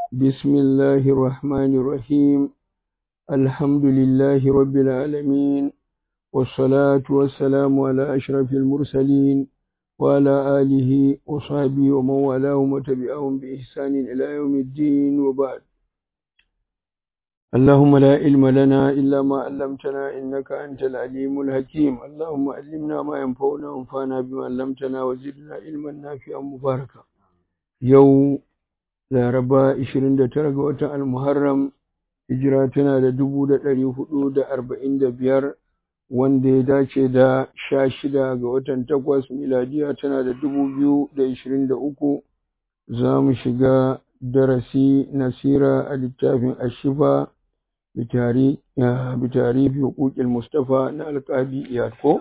بسم الله الرحمن الرحيم الحمد لله رب العالمين والصلاة والسلام على أشرف المرسلين وعلى آله وصحبه ومن والاهم وتبعهم بإحسان إلى يوم الدين وبعد اللهم لا علم لنا إلا ما علمتنا إنك أنت العليم الحكيم اللهم علمنا ما ينفعنا وانفعنا بما علمتنا وزدنا علما نافعا مباركا يوم laraba 29 ga watan almuharram hijira tana da 445 wanda ya dace da 16 ga watan 8 miladiya tana da 2023 za mu shiga darasi nasira a littafin ashifa bitarifi hukukil mustafa na alƙadi iyako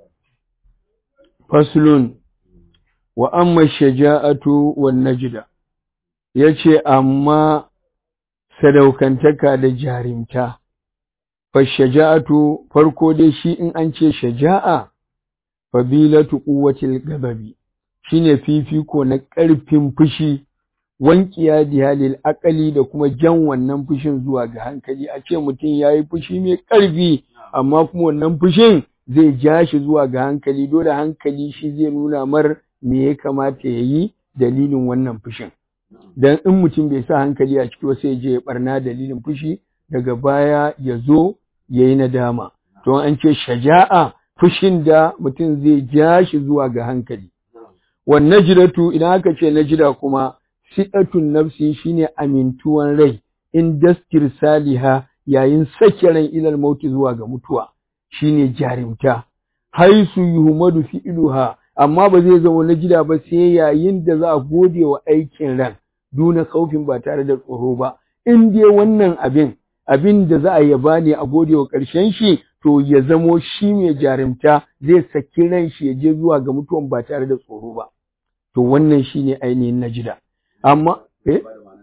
faslun wa amma shaja'atu wan najda ya ce amma sadaukantaka da jarimta fashaja'atu farko dai shi in an ce shaja'a fabilatu quwwatil gababi shine fifiko na ƙarfin fushi wankiya dihalil akali da kuma jan wannan fushin zuwa ga hankali a ce mutum yayi fushi mai ƙarfi amma kuma wannan fushin zai ja shi zuwa ga hankali dole hankali shi zai nuna mar me ya kamata ya yi dalilin wannan fushin dan in mutum bai sa hankali a ciki sai ya je ya barna dalilin fushi daga baya ya zo ya yi nadama to an ce shaja'a fushin da mutum zai ja shi zuwa ga hankali wan najdatu idan aka ce najda kuma sidatun nafsi shine amintuwan rai in daskir saliha yayin sake ran ilal mauti zuwa ga mutuwa shine jarimta haisu yuhmadu fi'luha amma ba zai zama najida ba sai yayin da za a gode wa aikin ran duna kaufin ba tare da tsoro ba in dai wannan abin abin da za a yaba ne a gode wa ƙarshen shi to ya zamo shi mai jarumta zai saki ran shi ya je zuwa ga mutuwan ba tare da tsoro ba to wannan shine ainihin najida amma eh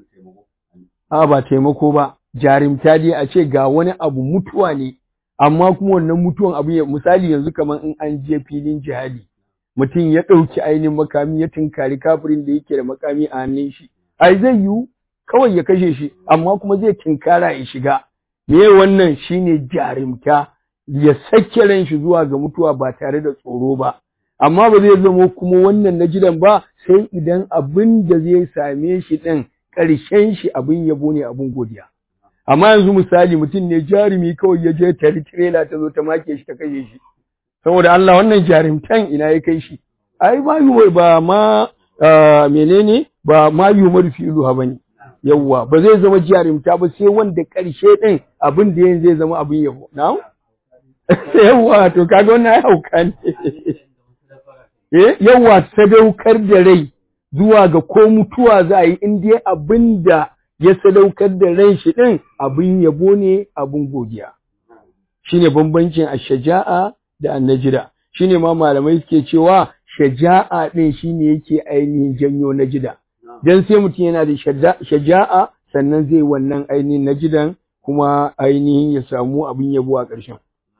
a ba taimako ba jarumta dai a ce ga wani abu mutuwa ne amma kuma wannan mutuwan abu ya misali yanzu kamar in an je filin jihadi mutum ya ɗauki ainihin makami ya tunkari kafirin da yake da makami a hannun shi ai zai yiwu kawai ya kashe shi amma kuma zai tinkara ya shiga me wannan shine jarumta ya sake ran shi zuwa ga mutuwa ba tare da tsoro ba amma ba zai zama kuma wannan na jidan ba sai idan abin da zai same shi ɗin ƙarshen shi abin yabo ne abin godiya amma yanzu misali mutum ne jarumi kawai ya je tari tirela ta zo ta make shi ta kashe shi saboda Allah wannan jarumtan ina ya kai shi ai ba ba ma menene ba ma yumar fi'luha bane yawwa ba zai zama jarumta ba sai wanda ƙarshe ɗin abin da yanzu zai zama abin yabo na'am yawwa to kaga wannan ai hauka ne eh yawwa sadaukar da rai zuwa ga ko mutuwa za a yi in dai abin da ya sadaukar da ran shi ɗin abin yabo ne abin godiya shine bambancin ash-shaja'a da an-najda shine ma malamai suke cewa shaja'a ɗin shine yake ainihin janyo najida dan sai mutum yana da shaja'a sannan zai wannan ainihin najidan kuma ainihin ya samu abin yabo a ƙarshen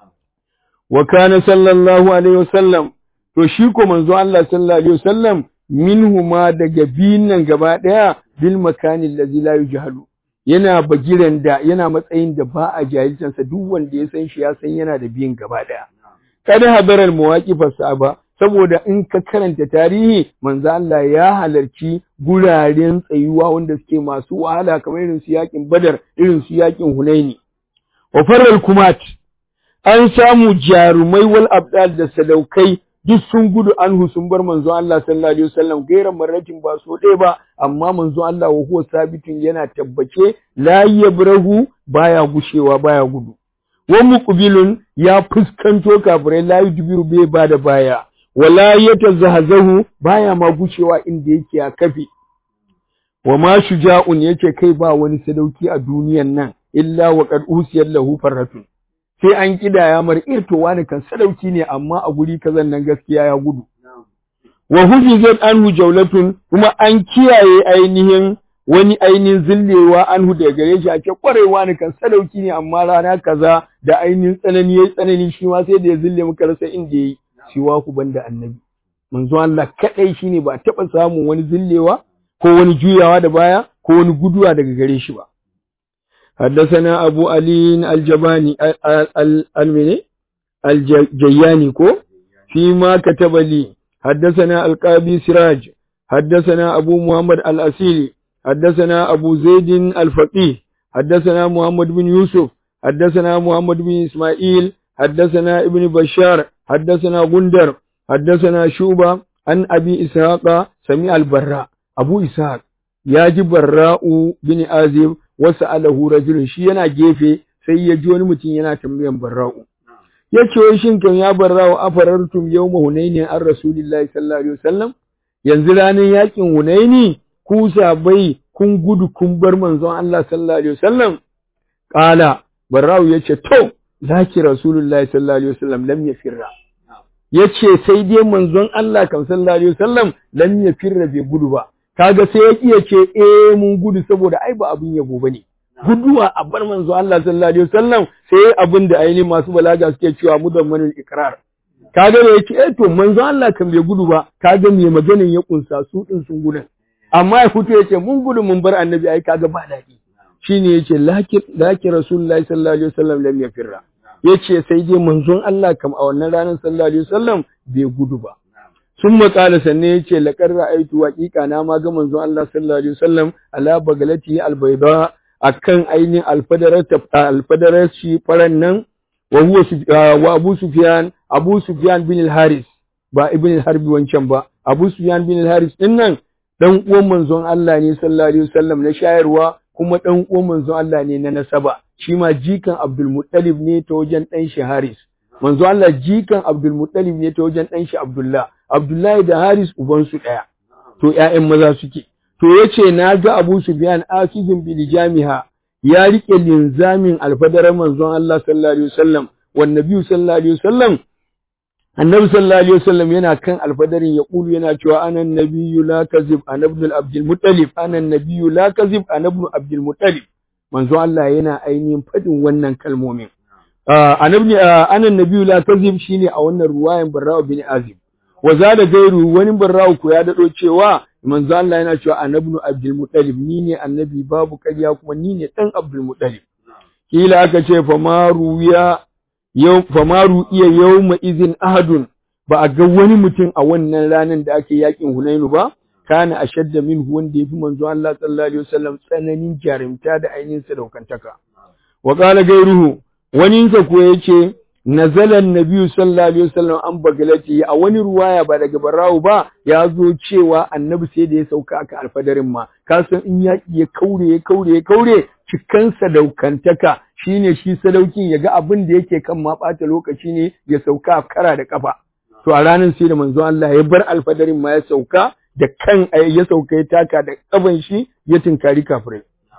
wa kana sallallahu alaihi wasallam to shi ko manzo Allah sallallahu alaihi wasallam minhuma daga biyun nan gaba ɗaya bil makani allazi la yujhalu yana bagiran da yana matsayin da ba a jahilcansa duk wanda ya san shi ya san yana da biyun gaba ɗaya kada hadaral muwaqifas sahaba saboda in ka karanta tarihi manzo Allah ya halarci guraren tsayuwa wanda suke masu wahala kamar irin su yakin Badar irin su yakin Hunaini wa faral kumat an samu jarumai wal abdal da sadaukai duk sun gudu anhu sun bar manzo Allah sallallahu alaihi wasallam gairan marratin ba so ɗaya ba amma manzo Allah wa huwa sabitun yana tabbace la yabrahu baya gushewa baya gudu wa muqbilun ya fuskanto kafirai la yudbiru bai bada baya wala yatazahzahu baya ma gucewa inda yake a kafi wa ma shuja'un yace kai ba wani sadauki a duniyan nan illa wa qad usiyat lahu farratun sai an kidaya mar irto wani kan sadauki ne amma a guri kazan nan gaskiya ya gudu wa hufizat anhu jawlatun kuma an kiyaye ainihin wani ainihin zillewa anhu daga gare shi a ce kwarewa ne kan sadauki ne amma rana kaza da ainihin tsanani yayi tsanani shi ma sai da ya zille muka rasa inda yayi siwa ku banda annabi manzo Allah kadai shine ba taba samun wani zillewa ko wani juyawa da baya ko wani guduwa daga gare shi ba حدثنا أبو علي الجباني المني الجياني كو فيما كتب لي حدثنا القاضي سراج حدثنا أبو محمد الأسيلي حدثنا أبو زيد الفقيه حدثنا محمد بن يوسف حدثنا محمد بن إسماعيل حدثنا ابن بشار حدثنا غندر حدثنا شوبة عن أبي إسحاق سمع البراء أبو إسحاق ياجي براء بن آزم wasu alahu rajulun shi yana gefe sai ya ji wani mutum yana tambayan barra'u ya ce wai shin kan ya barra'u afarartum yawma hunaini an rasulillahi sallallahu alaihi wasallam yanzu ranar yakin hunaini ku sabai kun gudu kun bar manzon Allah sallallahu alaihi wasallam qala barra'u yace to zaki rasulullahi sallallahu alaihi wasallam lam yafirra yace sai dai manzon Allah kan sallallahu alaihi wasallam lam yafirra bai gudu ba kaga sai ya iya ce eh mun gudu saboda ai ba abin yabo bane guduwa a bar manzo Allah sallallahu alaihi wasallam sai abin da ainihin masu balaga suke cewa mudammanul ikrar kaga da yake eh to manzo Allah kan bai gudu ba kaga me maganin ya kunsa su din sun gudu amma ya fito yace mun gudu mun bar annabi ai kaga ba dadi shine yace laki laki rasulullahi sallallahu alaihi wasallam lam yafirra yace sai dai manzon Allah kam a wannan ranar sallallahu alaihi wasallam bai gudu ba sun maƙala sannan ya ce laƙar ra'aitu waƙiƙa na ma ga manzon Allah sallallahu alaihi wasallam ala bagalati albayda akan ainihin alfadarar alfadarar shi faran nan wa huwa wa Abu Sufyan Abu Sufyan bin al-Haris ba ibn al-Harbi wancan ba Abu Sufyan bin al-Haris din nan dan uwan manzon Allah ne sallallahu alaihi wasallam na shayarwa kuma dan uwan manzon Allah ne na nasaba shi ma jikan Abdul Muttalib ne ta wajen dan shi Haris manzo Allah jikan Abdul Muttalib ne ta wajen dan shi Abdullah Abdullahi da Haris ubansu ɗaya, to ‘ya'yan maza suke. To ya ce, Na ga Abu Sufyan akizin bil jami'a ya riƙe linzamin alfadarar manzon Allah sallallahu Alaihi wasallam, wanda biyu sallallahu Alaihi wasallam, annabi sallallahu Alaihi wasallam yana kan alfadarin ya ƙulu yana cewa anan nabiyyu la kazib anabnul abdul muttalib anan nabiyyu la kazib anabnu abdul muttalib manzon Allah yana ainihin faɗin wannan kalmomin. Anabni anan nabiyyu la kazib shine a wannan ruwayan Barra'u bin Azib. wa da gairu wani barrawu ko ya dado cewa manzo Allah yana cewa annabnu Abdul Muttalib ni ne annabi babu ƙarya kuma ni ne dan Abdul Muttalib kila aka ce fa maru ya yau fa maru iya yawma izin ahadun ba a ga wani mutum a wannan ranar da ake yakin Hunainu ba kana ashadda minhu wanda yafi manzo Allah sallallahu alaihi wasallam tsananin jarumta da ainihin sadaukantaka wa qala gairuhu wani sa ko yace nazala annabi sallallahu alaihi wasallam an bagalati a wani ruwaya ba daga barawu ba ya zo cewa annabi sai da ya sauka aka alfadarin ma ka san in ya ya kaure ya kaure ya kaure cikan sadaukantaka shine shi sadaukin ya ga abin da yake kan ma bata lokaci ne ya sauka kara da kafa to a ranar sai da manzo Allah ya bar alfadarin ma ya sauka da kan ya sauka ya taka da kaban shi ya tinkari kafirai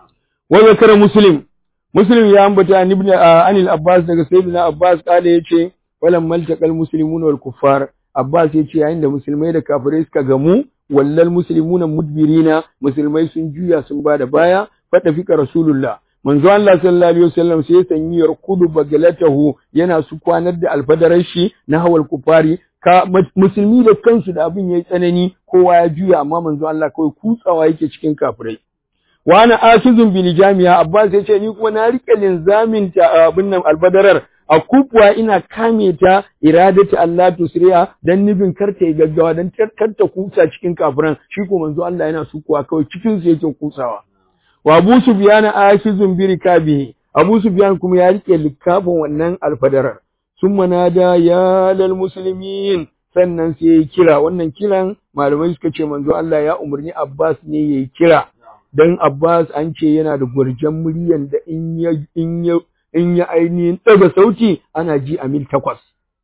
wa zakara muslim Muslim ya ambata an ibn Anil Abbas daga Sayyidina Abbas kale yace walam maltaqal muslimuna wal kuffar Abbas yace yayin da musulmai da kafirai suka gamu wallal muslimuna mudbirina musulmai sun juya sun bada baya fada fika rasulullah manzo Allah sallallahu alaihi wasallam sai sanyi yarkudu bagalatahu yana su kwanar da alfadarar shi na hawal kufari ka musulmi da kansu da abin yayi tsanani kowa ya juya amma manzo Allah kawai kutsawa yake cikin kafirai wa ana asizun bil jami'a abbas ya ce ni kuma na rike linzamin ta abin nan albadarar a kubwa ina kame ta iradati Allah tusriya dan nufin karta gaggawa dan karta kusa cikin kafiran shi ko manzo Allah yana sukuwa kawai cikin su yake kusawa wa Abu Sufyan asizun bi rikabihi Abu Sufyan kuma ya rike likafin wannan alfadarar summa nada ya lal muslimin sannan sai ya kira wannan kiran malamai suka ce manzo Allah ya umarni Abbas ne yayi kira dan Abbas an ce yana da gurjan muryan da in ya in ya in ya ainihin daga sauti ana ji a mil takwas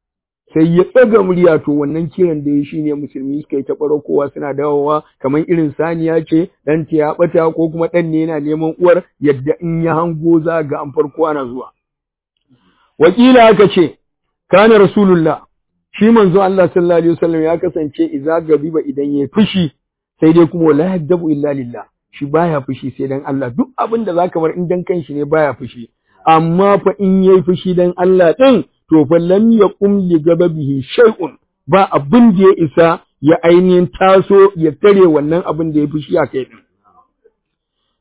sai ya tsaga murya to wannan kiran da ya shine musulmi suka yi ta kowa suna dawowa kamar irin saniya ce dan ta ya bata ko kuma dan ne yana neman uwar yadda in ya hango za ga an farko ana zuwa wakila aka ce kana rasulullah shi manzo Allah sallallahu alaihi wasallam ya kasance idza gabiba idan yayi fushi sai dai kuma la yadabu illa lillah shi baya fushi sai dan Allah duk abin da zaka bar in dan kanshi ne baya fushi amma fa in yayi fushi dan Allah din to fa lam yaqum li gababihi shay'un ba abin da ya isa ya ainihin taso ya tare wannan abin da ya fushi a kai din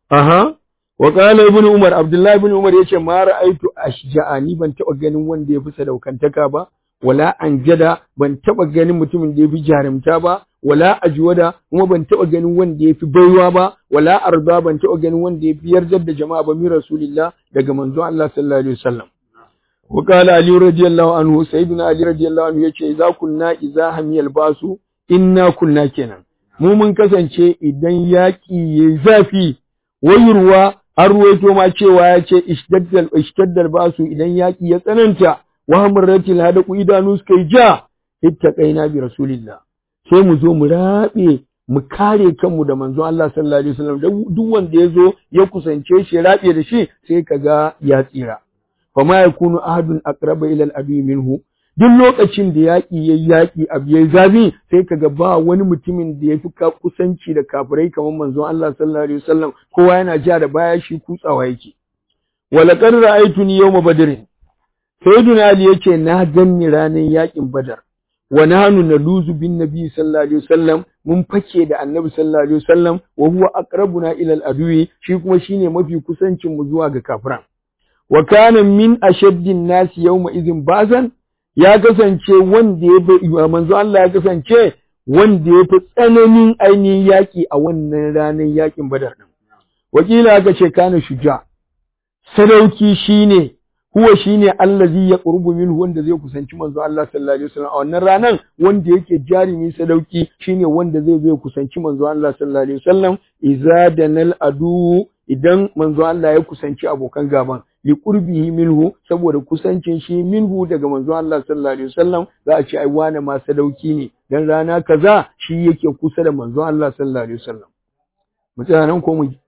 aha wa qala ibn umar abdullahi ibn umar yace ma ra'aitu ashja'ani ban taba ganin wanda yafi sadaukantaka ba wala anjada ban taba ganin mutumin da yafi jarumta ba wala ajwada kuma ban taba ganin wanda yafi baiwa ba wala arda ban taba ganin wanda yafi yardar da jama'a ba mi rasulillah daga manzon Allah sallallahu alaihi wasallam wa qala ali radiyallahu anhu sayyidina ali radiyallahu anhu yace idza kunna idza hamiyal basu inna kunna kenan mu mun kasance idan yaki yayi zafi wayurwa har ruwaito ma cewa ya ce ishtaddal ishtaddal basu idan yaki ya tsananta wa hamratil hadaku idanu suka yi ja ittaqaina bi rasulillah sai mu zo mu rabe mu kare kanmu da manzon Allah sallallahu alaihi wasallam duk wanda ya zo ya kusance shi ya rabe da shi sai kaga ya tsira fa ma yakunu ahadun aqraba ila al-abi minhu duk lokacin da yaƙi yayi yaƙi abu yayi zabi sai kaga ba wani mutumin da yafi ka kusanci da kafirai kamar manzon Allah sallallahu alaihi wasallam kowa yana ja da baya shi kutsawa yake wala qad ra'aytuni yawma badr sayyiduna ali yace na ganni ranar yaƙin badar wa nahnu naluzu bin nabi sallallahu alaihi wasallam mun fake da annabi sallallahu alaihi wasallam wa huwa aqrabuna ila al-adwi shi kuma shine mafi kusancin mu zuwa ga kafiran wa kana min ashaddin nasi yawma idhin bazan ya kasance wanda ya bi manzo Allah ya kasance wanda ya fi tsananin ainihin yaƙi a wannan ranar yaƙin badar din wakila aka ce kana shuja sadauki shine huwa shine allazi ya qurbu minhu wanda zai kusanci manzo Allah sallallahu alaihi wasallam a wannan ranan wanda yake jarimi sadauki shine wanda zai zai kusanci manzo Allah sallallahu alaihi wasallam idza danal adu idan manzo Allah ya kusanci abokan gaban li qurbihi minhu saboda kusancin shi minhu daga manzo Allah sallallahu alaihi wasallam za a ce ai wani ma sadauki ne dan rana kaza shi yake kusa da manzo Allah sallallahu alaihi wasallam mutanen ko mu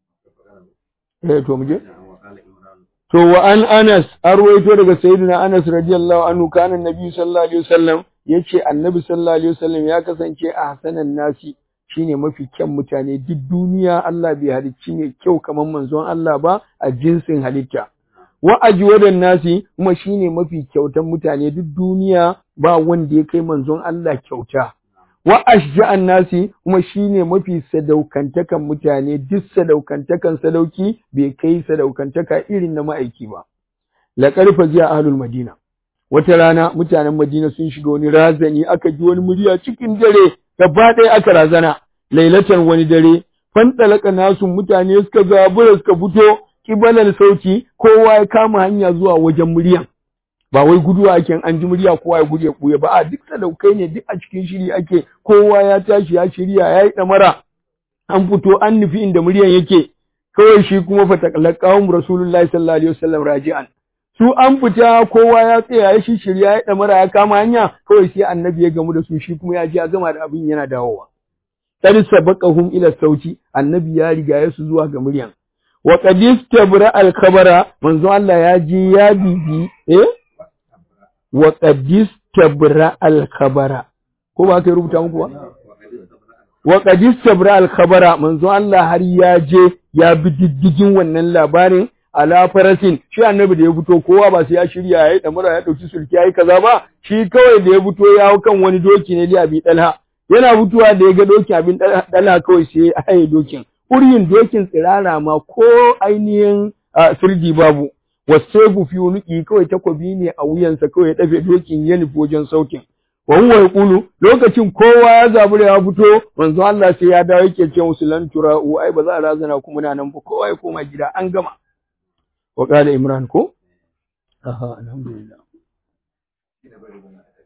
eh to mu je To wa an Anas, an ruwaito daga Sayyidina Anas radiyallahu anhu kana Nabi sallallahu alaihi wasallam yace Annabi sallallahu alaihi wasallam ya kasance a hasanan nasi shine mafi kyan mutane duk duniya Allah bai halicci ne kyau kamar manzon Allah ba a jinsin halitta. Wa ajwadan nasi kuma shine mafi kyautan mutane duk duniya ba wanda ya kai manzon Allah kyauta. Wa ashja'an nasi kuma shine mafi sadaukantakan mutane duk sadaukantakan sadauki bai kai sadaukantaka irin na ma'aiki ba. La karfa ziya ahlul Madina. Wata rana mutanen Madina sun shiga wani razani aka ji wani murya cikin dare gaba ɗaya aka razana lailatan wani dare fantalaka nasu mutane suka zabura suka fito kibalar sauti kowa ya kama hanya zuwa wajen muryan ba wai guduwa ake an ji murya kowa ya gudu ya buya ba a duk sadaukai ne duk a cikin shiri ake kowa ya tashi ya shirya ya yi ɗamara an fito an nufi inda muryan yake kawai shi kuma fatakalakawun rasulullahi sallallahu alaihi wasallam raji'an su an fita kowa ya tsaya ya shi shirya ya ɗamara ya kama hanya kawai sai annabi ya gamu da su shi kuma ya ji ya gama da abin yana dawowa qad sabaqahum ila sauti annabi ya riga ya su zuwa ga muryan wa qad istabra al khabara manzo Allah ya ji ya bibi eh wa qad istabra al khabara ko ba ka rubuta muku ba wa qad istabra al khabara manzo Allah har ya je ya bi diddigin wannan labarin ala farasin shi annabi da ya fito kowa ba sai ya shirya yayi damura ya dauki sulki yayi kaza ba shi kawai da ya fito ya hau kan wani doki ne da abi dalha yana fitowa da ya ga dokin abin dalha kawai sai ya haye dokin uryin dokin tsirara ma ko ainihin sirdi babu wasebu fi unuki kawai takobi ne a wuyansa kawai ya dafe dokin ya nufi wajen sautin wa huwa yaqulu lokacin kowa ya zabura ya fito manzo Allah sai ya dawo yake ce musu lan tura'u ai ba za a razana kuma na nan ba kowa ya koma gida an gama wa qala imran ko aha alhamdulillah